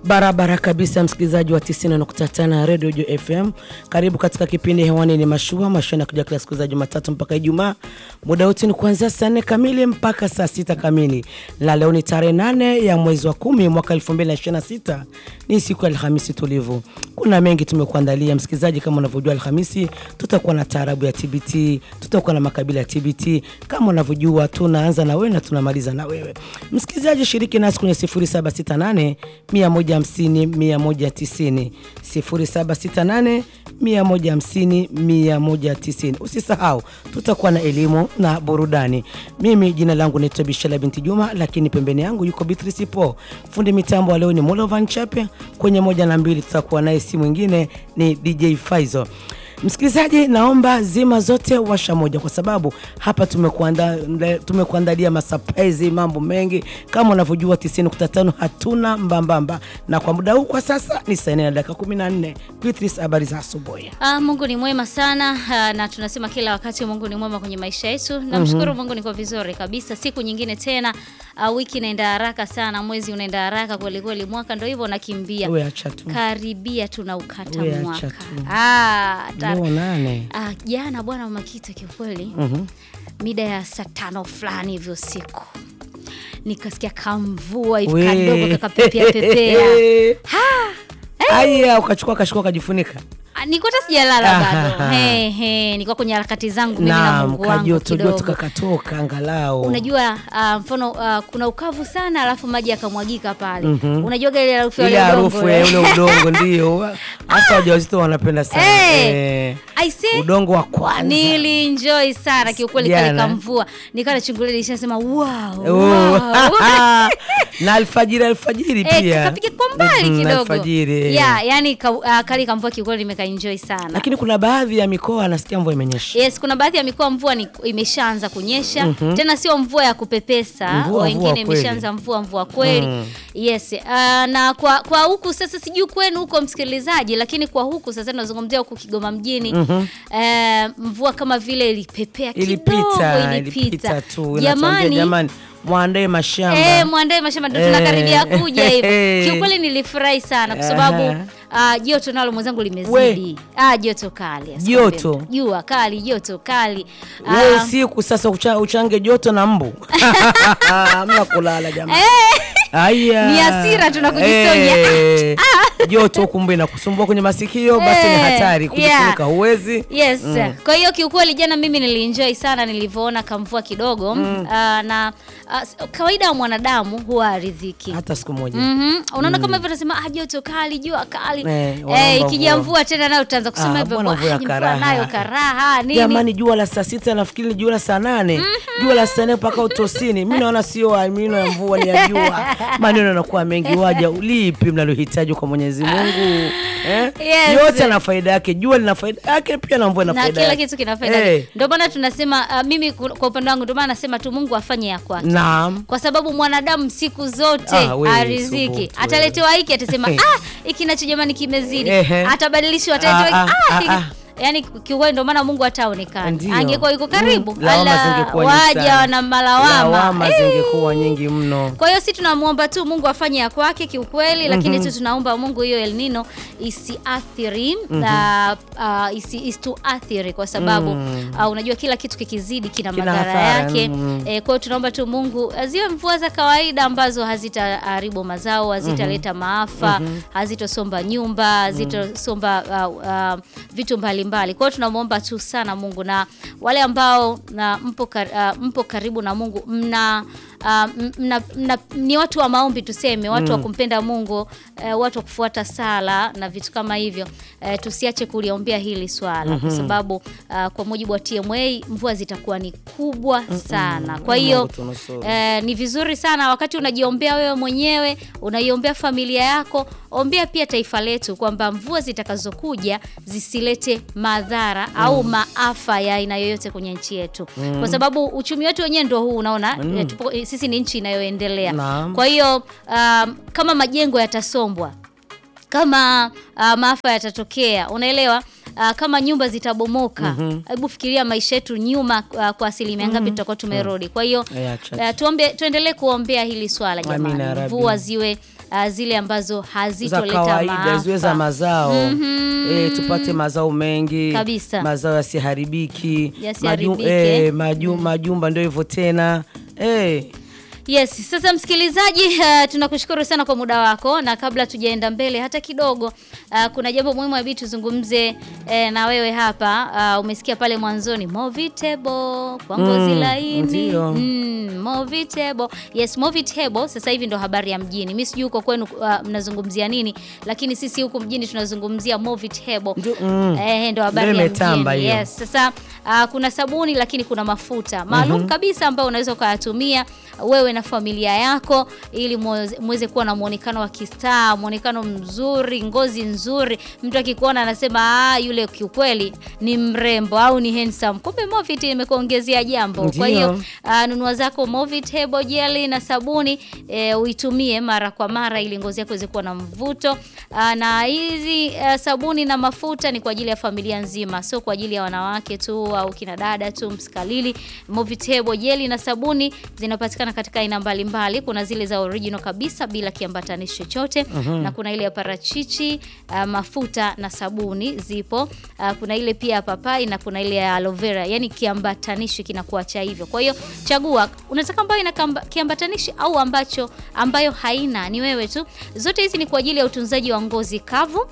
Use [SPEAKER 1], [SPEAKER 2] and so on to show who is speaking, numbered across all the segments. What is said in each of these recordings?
[SPEAKER 1] Barabara kabisa, msikilizaji wa 90.5 Radio Jo FM, karibu katika kipindi hewani. Ni mashua mashua na kuja kila siku za Jumatatu mpaka Ijumaa, muda wote ni kuanzia saa nne kamili mpaka saa sita kamili. La leo ni tarehe nane ya mwezi wa kumi mwaka 2026 ni siku ya Alhamisi tulivu. Kuna mengi tumekuandalia msikilizaji, kama unavyojua Alhamisi tutakuwa na taarabu ya TBT, tutakuwa na makabila ya TBT. Kama unavyojua tunaanza na wewe na tunamaliza na wewe msikilizaji, shiriki nasi kwenye 0768 150 190 0768 150 190. Usisahau tutakuwa na elimu na burudani. Mimi jina langu naitwa Bishala binti Juma, lakini pembeni yangu yuko Beatrice Po. Fundi mitambo wa leo ni Molovan Chape, kwenye moja na mbili tutakuwa naye, si mwingine ni DJ Faizo. Msikilizaji, naomba zima zote washa moja, kwa sababu hapa tumekuandalia tumekuandalia masurprise, mambo mengi kama unavyojua 90.5 hatuna mbambamba, na kwa muda huu kwa sasa ni saa nne na dakika 14. Beatrice, habari za asubuhi?
[SPEAKER 2] Ah, Mungu ni mwema sana ah, na tunasema kila wakati Mungu ni mwema kwenye maisha yetu. Namshukuru Mungu niko vizuri kabisa. Siku nyingine tena, ah, wiki inaenda haraka sana, mwezi unaenda haraka kweli kweli, mwaka ndio hivyo unakimbia.
[SPEAKER 1] Wewe acha tu.
[SPEAKER 2] Karibia tunaukata
[SPEAKER 1] Wewe acha
[SPEAKER 2] mwaka.
[SPEAKER 1] tu.
[SPEAKER 2] Ah, tar-
[SPEAKER 1] Leo nane.
[SPEAKER 2] ah, jana bwana Makita kiukweli
[SPEAKER 1] Mhm.
[SPEAKER 2] mida ya saa tano fulani hivyo usiku nikasikia kamvua hivi
[SPEAKER 1] We.
[SPEAKER 2] kadogo kakapepea pepea.
[SPEAKER 1] Aya, ukachukua kashukua ukajifunika.
[SPEAKER 2] Ah, Nilikuwa hata sijalala bado.
[SPEAKER 1] Ah.
[SPEAKER 2] He, he, nilikuwa kwenye harakati zangu mimi na
[SPEAKER 1] Naam,
[SPEAKER 2] Mungu wangu
[SPEAKER 1] kajoto joto
[SPEAKER 2] kidogo.
[SPEAKER 1] kakatoka angalau.
[SPEAKER 2] Unajua ah, mfano ah, kuna ukavu sana alafu maji yakamwagika pale. Unajua ile harufu ya
[SPEAKER 1] ile
[SPEAKER 2] ule
[SPEAKER 1] harufu
[SPEAKER 2] udongo,
[SPEAKER 1] ya
[SPEAKER 2] eh?
[SPEAKER 1] ule udongo ndio hasa wajawazito wanapenda sana
[SPEAKER 2] Eh,
[SPEAKER 1] Eh,
[SPEAKER 2] I say,
[SPEAKER 1] udongo wa kwanza
[SPEAKER 2] Nilienjoy sana kiukweli kale
[SPEAKER 1] Jana.
[SPEAKER 2] kamvua. Nikawa nachungulia nishasema wow.
[SPEAKER 1] Oh.
[SPEAKER 2] wow.
[SPEAKER 1] na alfajiri alfajiri
[SPEAKER 2] Eh,
[SPEAKER 1] pia
[SPEAKER 2] kapiga kwa mbali
[SPEAKER 1] Mhm,
[SPEAKER 2] kidogo.
[SPEAKER 1] alfajiri eh.
[SPEAKER 2] Yeah, yani ka, uh, kali kamvua kiukweli nimekaenjoy sana.
[SPEAKER 1] lakini kuna baadhi ya mikoa nasikia mvua imenyesha
[SPEAKER 2] Yes, kuna baadhi ya mikoa mvua ni, imeshaanza kunyesha tena, sio mvua ya kupepesa,
[SPEAKER 1] Mvua,
[SPEAKER 2] wengine
[SPEAKER 1] mvua kweli.
[SPEAKER 2] imeshaanza mvua mvua kweli yes. Uh, na kwa kwa huku sasa, sijui kwenu huko msikilizaji, lakini kwa huku sasa tunazungumzia huku Kigoma mjini eh, mvua kama vile ilipepea kidogo,
[SPEAKER 1] ilipita ilipita tu Inatuambia,
[SPEAKER 2] jamani
[SPEAKER 1] jamani mwandae mashamba
[SPEAKER 2] Eh, mwandae mashamba ndo
[SPEAKER 1] Eh.
[SPEAKER 2] tunakaribia kuja hivyo. Kiukweli nilifurahi sana kwa sababu
[SPEAKER 1] Aha.
[SPEAKER 2] ah, joto nalo mwenzangu limezidi. Ah, joto kali. asikwambie
[SPEAKER 1] Joto?
[SPEAKER 2] mtu. Jua kali, joto kali.
[SPEAKER 1] wewe
[SPEAKER 2] Ah,
[SPEAKER 1] usiku sasa ucha, uchange joto na mbu hamna kulala jamani Aya.
[SPEAKER 2] Ni hasira tunakujisonya.
[SPEAKER 1] Eh, joto huku mbu inakusumbua kwenye masikio basi ni
[SPEAKER 2] Eh,
[SPEAKER 1] hatari kujifunika
[SPEAKER 2] yeah.
[SPEAKER 1] huwezi
[SPEAKER 2] Yes. Kwa hiyo kiukweli jana mimi nilienjoy sana nilivyoona kamvua kidogo Ah, na ah, s- kawaida ya mwanadamu huwa aridhiki.
[SPEAKER 1] hata siku moja
[SPEAKER 2] Mhm. Unaona kama hivyo tunasema ah, joto kali, jua kali.
[SPEAKER 1] Eh,
[SPEAKER 2] Eh,
[SPEAKER 1] wanaomba
[SPEAKER 2] ikija
[SPEAKER 1] mvua.
[SPEAKER 2] mvua tena nayo tutaanza kusema
[SPEAKER 1] Ah,
[SPEAKER 2] hivyo.
[SPEAKER 1] mbona
[SPEAKER 2] "Wah,
[SPEAKER 1] mvua ya
[SPEAKER 2] ni mvua
[SPEAKER 1] karaha?"
[SPEAKER 2] nayo karaha nini?
[SPEAKER 1] jamani jua la saa sita nafikiri ni jua la saa nane jua la saa nne mpaka utosini mi naona sio maneno ya mvua ni ya jua maneno yanakuwa mengi waja lipi mnalohitaji kwa mwenyezi mungu eh?
[SPEAKER 2] Yes.
[SPEAKER 1] yote ana faida yake jua lina faida yake pia na mvua ina
[SPEAKER 2] na
[SPEAKER 1] faida
[SPEAKER 2] kila
[SPEAKER 1] yake
[SPEAKER 2] kitu kina faida
[SPEAKER 1] Eh,
[SPEAKER 2] yake. Ndio maana tunasema uh, mimi ku- kwa upande wangu ndio maana nasema tu Mungu afanye ya kwake.
[SPEAKER 1] naam
[SPEAKER 2] Kwa sababu mwanadamu siku zote
[SPEAKER 1] Ah, wewe,
[SPEAKER 2] ariziki.
[SPEAKER 1] subutu,
[SPEAKER 2] Ataletewa hiki atasema ah, hiki nacho jamani kimezidi.
[SPEAKER 1] Ehe.
[SPEAKER 2] Atabadilishwa ataletewa
[SPEAKER 1] Ah,
[SPEAKER 2] hiki
[SPEAKER 1] ah,
[SPEAKER 2] ah, hiki.
[SPEAKER 1] ah, ah.
[SPEAKER 2] Yaani kiukweli ndio maana Mungu ataonekana.
[SPEAKER 1] Ndio.
[SPEAKER 2] Angekuwa yuko karibu,
[SPEAKER 1] Mm, lawama
[SPEAKER 2] ala,
[SPEAKER 1] zingekuwa nyingi
[SPEAKER 2] waja
[SPEAKER 1] sana.
[SPEAKER 2] wana malawama.
[SPEAKER 1] lawama
[SPEAKER 2] Eh.
[SPEAKER 1] zingekuwa nyingi mno
[SPEAKER 2] Kwa hiyo si tunamwomba tu Mungu afanye ya kwake kiukweli, lakini tu tunaomba Mungu hiyo El Nino isiathiri na uh, isi, isituathiri kwa sababu uh, unajua kila kitu kikizidi kina,
[SPEAKER 1] Kina
[SPEAKER 2] madhara
[SPEAKER 1] hasara,
[SPEAKER 2] yake.
[SPEAKER 1] mm.
[SPEAKER 2] Eh, kwa hiyo tunaomba tu Mungu uh, ziwe mvua za kawaida ambazo hazitaharibu mazao, hazitaleta maafa, hazitosomba nyumba, hazitosomba uh, uh, vitu mbalimbali. Kwa hiyo tunamwomba tu sana Mungu na wale ambao na mpo, kar, uh, mpo karibu na Mungu mna Uh, mna, mna, ni watu wa maombi tuseme, watu wa kumpenda Mungu uh, watu wa kufuata sala na vitu kama hivyo uh, tusiache kuliombea hili swala kwa sababu uh, kwa mujibu wa TMA mvua zitakuwa ni kubwa sana. Kwa hiyo
[SPEAKER 1] Mungu tunusuru.
[SPEAKER 2] eh, ni vizuri sana wakati unajiombea wewe mwenyewe, unaiombea familia yako, ombea pia taifa letu kwamba mvua zitakazokuja zisilete madhara au maafa ya aina yoyote kwenye nchi yetu, kwa sababu uchumi wetu wenyewe ndio huu unaona, eh, tupo, eh, sisi ni nchi inayoendelea.
[SPEAKER 1] Naam.
[SPEAKER 2] Kwa hiyo um, kama majengo yatasombwa kama uh, maafa yatatokea, unaelewa ah, kama nyumba zitabomoka, hebu fikiria maisha yetu nyuma ah, kwa asilimia ngapi tutakuwa tumerudi. Kwa hiyo
[SPEAKER 1] Yeah, chache.
[SPEAKER 2] ah, tuombe, tuendelee kuombea hili swala
[SPEAKER 1] Amina,
[SPEAKER 2] jamani,
[SPEAKER 1] Rabbi.
[SPEAKER 2] mvua ziwe ah, zile ambazo
[SPEAKER 1] za
[SPEAKER 2] hazitoleta
[SPEAKER 1] kawaida ziwe za
[SPEAKER 2] maafa.
[SPEAKER 1] mazao eh, tupate mazao mengi
[SPEAKER 2] Kabisa.
[SPEAKER 1] mazao yasiharibiki
[SPEAKER 2] Yasiharibike.
[SPEAKER 1] eh, maju, majumba ndio hivyo tena eh.
[SPEAKER 2] Yes, sasa msikilizaji, uh, tunakushukuru sana kwa muda wako, na kabla tujaenda mbele hata kidogo, uh, kuna jambo muhimu abidi tuzungumze eh, na wewe hapa. Uh, umesikia pale mwanzoni Movitable kwa ngozi
[SPEAKER 1] Mm,
[SPEAKER 2] laini
[SPEAKER 1] ndio.
[SPEAKER 2] mm, Movitable. Yes, Movitable sasa hivi ndo habari ya mjini. Mimi sijui huko kwenu uh, mnazungumzia nini, lakini sisi huku mjini tunazungumzia Movitable.
[SPEAKER 1] Ndio, mm.
[SPEAKER 2] Eh, ndo habari
[SPEAKER 1] Ndio
[SPEAKER 2] ya
[SPEAKER 1] imetamba
[SPEAKER 2] mjini.
[SPEAKER 1] hiyo.
[SPEAKER 2] Yes. Sasa uh, kuna sabuni lakini kuna mafuta maalum kabisa ambayo unaweza ukayatumia wewe na familia yako ili muweze- muweze kuwa na muonekano wa kistaa, muonekano mzuri, ngozi nzuri. Mtu akikuona anasema ah, yule kiukweli ni mrembo au ni handsome. Kumbe Movit imekuongezea jambo. Kwa
[SPEAKER 1] Ndio.
[SPEAKER 2] hiyo uh, nunua zako Movit Hebo Jelly na sabuni eh, uitumie mara kwa mara ili ngozi yako iweze kuwa na mvuto. Uh, na hizi uh, sabuni na mafuta ni kwa ajili ya familia nzima, sio kwa ajili ya wanawake tu au kina dada tu. Msikalili Movit Hebo Jelly na sabuni zinapatikana katika aina mbalimbali. Kuna zile za original kabisa bila kiambatanishi chochote na kuna ile ya parachichi uh, mafuta na sabuni zipo. Uh, kuna ile pia ya papai na kuna ile ya aloe vera, yani kiambatanishi kinakuwa cha hivyo. Kwa hiyo chagua, unataka ambayo ina kamba- kiambatanishi au ambacho ambayo haina, ni wewe tu. Zote hizi ni kwa ajili ya utunzaji wa ngozi kavu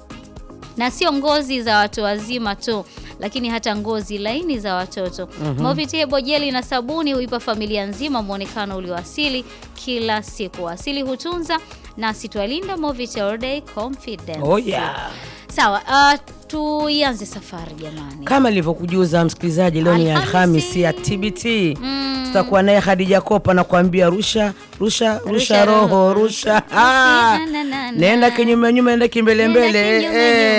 [SPEAKER 2] na sio ngozi za watu wazima tu lakini hata ngozi laini za watoto. Movit Hebo Jeli na sabuni huipa familia nzima mwonekano ulioasili kila siku. Asili hutunza nasi twalinda. Movit All Day Confidence.
[SPEAKER 1] Oh, yeah.
[SPEAKER 2] Sawa, uh, tuianze safari jamani.
[SPEAKER 1] Kama nilivyokujuza msikilizaji, leo ni
[SPEAKER 2] Alhamisi.
[SPEAKER 1] Alhamisi ya TBT. Tutakuwa naye Khadija Kopa na kuambia rusha rusha rusha,
[SPEAKER 2] Rusha roho,
[SPEAKER 1] roho rusha. Ah,
[SPEAKER 2] Na, na, na, na.
[SPEAKER 1] nenda kinyume nyume, nenda kimbele
[SPEAKER 2] Nenda
[SPEAKER 1] mbele.
[SPEAKER 2] kinyume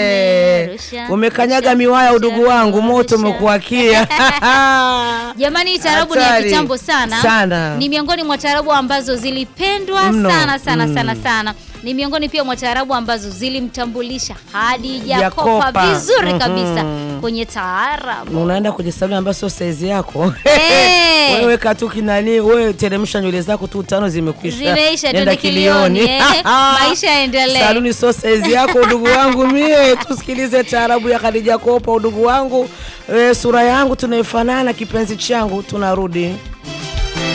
[SPEAKER 1] Eh,
[SPEAKER 2] nyume, rusha,
[SPEAKER 1] umekanyaga
[SPEAKER 2] rusha,
[SPEAKER 1] miwaya
[SPEAKER 2] rusha,
[SPEAKER 1] udugu wangu, moto
[SPEAKER 2] rusha.
[SPEAKER 1] umekuakia.
[SPEAKER 2] Jamani, hii taarabu ni ya
[SPEAKER 1] Hatari.
[SPEAKER 2] kitambo sana.
[SPEAKER 1] Sana.
[SPEAKER 2] Ni miongoni mwa taarabu ambazo zilipendwa
[SPEAKER 1] Mno.
[SPEAKER 2] sana sana
[SPEAKER 1] Mm.
[SPEAKER 2] sana sana. Ni miongoni pia mwa taarabu ambazo zilimtambulisha Hadija
[SPEAKER 1] Jakopa.
[SPEAKER 2] Kopa vizuri
[SPEAKER 1] Mhm.
[SPEAKER 2] kabisa kwenye taarabu.
[SPEAKER 1] unaenda kwenye saluni ambayo sio saizi yako
[SPEAKER 2] Eh.
[SPEAKER 1] wewe katu kinani wewe teremsha nywele zako tu tano zimekwisha
[SPEAKER 2] Zimeisha,
[SPEAKER 1] Nenda
[SPEAKER 2] twende kilioni, eh. Maisha yaendelee.
[SPEAKER 1] saluni sio saizi yako udugu wangu mie tusikilize taarabu ya Khadija Kopa udugu wangu e, sura yangu tunaifanana kipenzi changu tunarudi